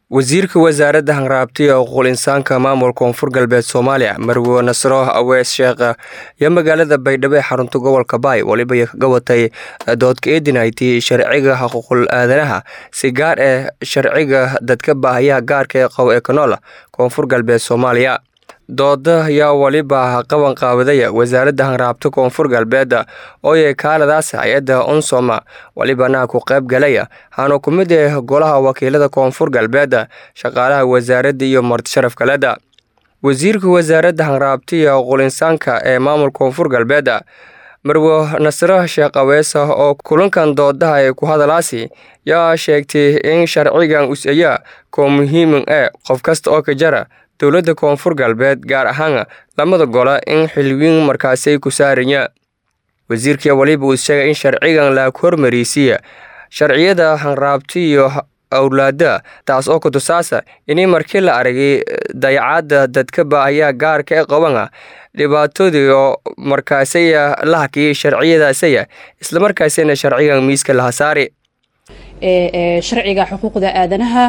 wasiirka wasaaradda hanraabtiya xuquuqul insaanka maamulka koonfur galbeed soomaaliya marwo nasro awees sheekh iyo magaalada baydhabo ee xarunta gobolka baay weliba kaga watay doodka eedinaytay sharciga xuquuqul aadanaha si gaar ah sharciga dadka baahayaha gaarka ee qow ee kanool koonfur galbeed soomaaliya dooda ayaa weliba qaban qaawadaya wasaaradda hanraabta koonfur galbeed ooyay kaaladaas hay-adda unsoma welibana ku qayb galaya haana ku mid ah golaha wakiilada koonfur galbeed shaqaalaha wasaaradda iyo martisharaf kaleda wasiirka wasaaradda hanraabtiya xuquulinsaanka ee maamulka koonfur galbeed marwo nasro sheekh aweesa oo kulankan doodaha ee ku hadalaasi yaa sheegtay in sharcigan us-aya koo muhiimin ee qof kasta oo ka jara dowladda koonfur galbeed gaar ahaan lamada gole in xilwiin markaasay ku saaraya wasiirkii weliba uu sheegay in sharcigan la hormarisiiya sharciyada hanraabti iyo awlaada taas oo kutusaasa inay markii la aragay dayacaadda dadka baahayaa gaarka ee qabana dhibaatadii oo markaasaya la hakiyay sharciyadaasaya islamarkaasina sharcigan miiska laha saari sharciga xuquuqda aadanaha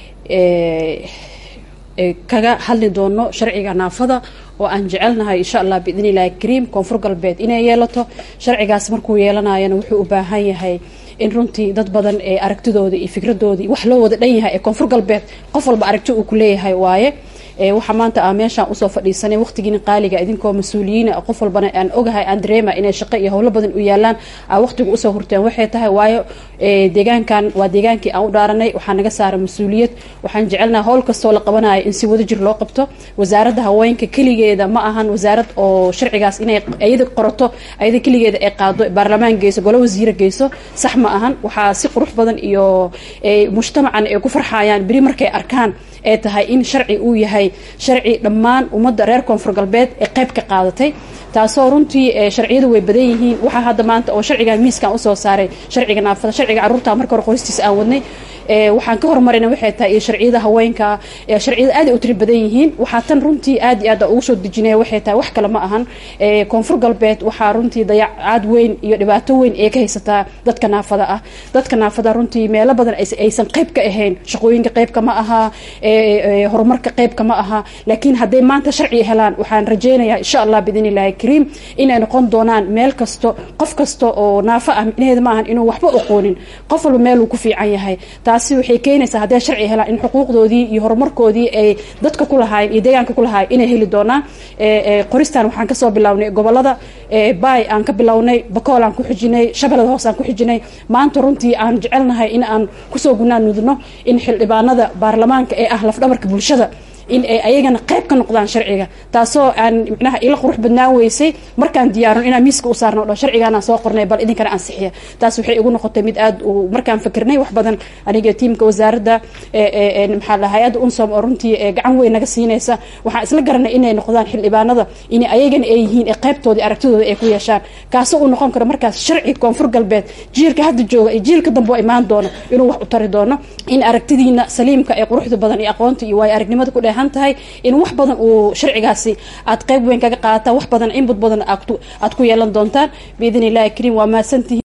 kaga hadli doono sharciga naafada oo aan jecelnahay insha allah biidn illahi kariim koonfur galbeed inay yeelato sharcigaas markuu yeelanayana wuxuu u baahan yahay in runtii dad badan ee aragtidooda iyo fikradoodii wax loo wada dhan yahay ee koonfur galbeed qof walba aragti uu ku leeyahay waaye waxaa maanta a meeshaan usoo fadhiisanay waqtigiina qaaliga idinkoo mas-uuliyiina qof walbana aan ogahay aan dareema inay shaqo iyo howlo badan u yaalaan a waqtiga usoo hurteen waxay tahay waayo deegaankan waa deegaankii aan u dhaaranay waxaa naga saara mas-uuliyad waxaan jecelnaha howl kastoo la qabanayo in si wadajir loo qabto wasaaradda haweenka keligeeda ma ahan wasaarad oo sharcigaas inay iyada qorato ayada keligeeda ay qaado baarlamaan geyso golo wasiira geyso sax ma ahan waxaa si qurux badan iyo mujtamacan ay ku farxayaan beri markay arkaan ee tahay in sharci uu yahay sharci dhammaan ummadda reer koonfur galbeed ee qayb ka qaadatay taasoo runtii sharciyadu way badan yihiin waxaa hadda maanta oo sharcigan miiskan usoo saaray sharciga naafada sharciga carruurta marka hore qoristiisa aan wadnay waxaan ka hormarina waxay tahay iyo sharciyada haweenka sharciyada aad ay u tiri badan yihiin waxaa tan runtii aad iyo aad ugu soo dejinaya waxay tahay wax kale ma ahan koonfur galbeed waxaa runtii dayacaad weyn iyo dhibaato weyn ee ka haysataa dadka naafada ah dadka naafada runtii meelo badan aysan qayb ka ahayn shaqooyinka qaybka ma aha horumarka qaybka ma aha laakiin hadday maanta sharci helaan waxaan rajeynayaa insha allah biidn illahi kariim inay noqon doonaan meel kasto qof kasta oo naafo ah micnaheeda ma ahan inuu waxba aqoonin qof walba meeluu ku fiican yahay taasi waxay keenaysaa hadday sharci helaan in xuquuqdoodii iyo horumarkoodii ay dadka ku lahaayeen iyo deegaanka ku lahaayeen inay heli doonaan qoristan waxaan kasoo bilownay gobolada baay aan ka bilownay bakool aan ku xijinay shabeellada hoos aan ku xijinay maanta runtii aan jecelnahay in aan kusoo gunaan nudno in xildhibaanada baarlamaanka ee ah lafdhabarka bulshada in ay ayagana qayb ka noqdaan sharciga taasoo aan micnaha ila qurux badnaan weysay markaan diyaarno inaan miiska u saarno dho sharcigaanaan soo qornay bal idinkana ansixiya taas waxay igu noqotay mid aad u markaan fikirnay wax badan aniga tiimka wasaaradda maxaa la hay-adda unsom oo runtii gacan weyn naga siinaysa waxaan isla garanay inay noqdaan xildhibaanada in ayagana ay yihiin ee qaybtoodii aragtidooda ay ku yeeshaan kaasoo uu noqon karo markaas sharci koonfur galbeed jiilka hadda jooga iyo jiilka dambe oo imaan doono inuu wax u tari doono in aragtidiina saliimka ee quruxda badan iyo aqoonta iyo waayo aragnimada ku dheehan tahay in wax badan uu sharcigaasi aad qayb weyn kaga qaadataan wax badan inbud badan aad ku yeelan doontaan biidn illahi kariim waa mahadsantihiin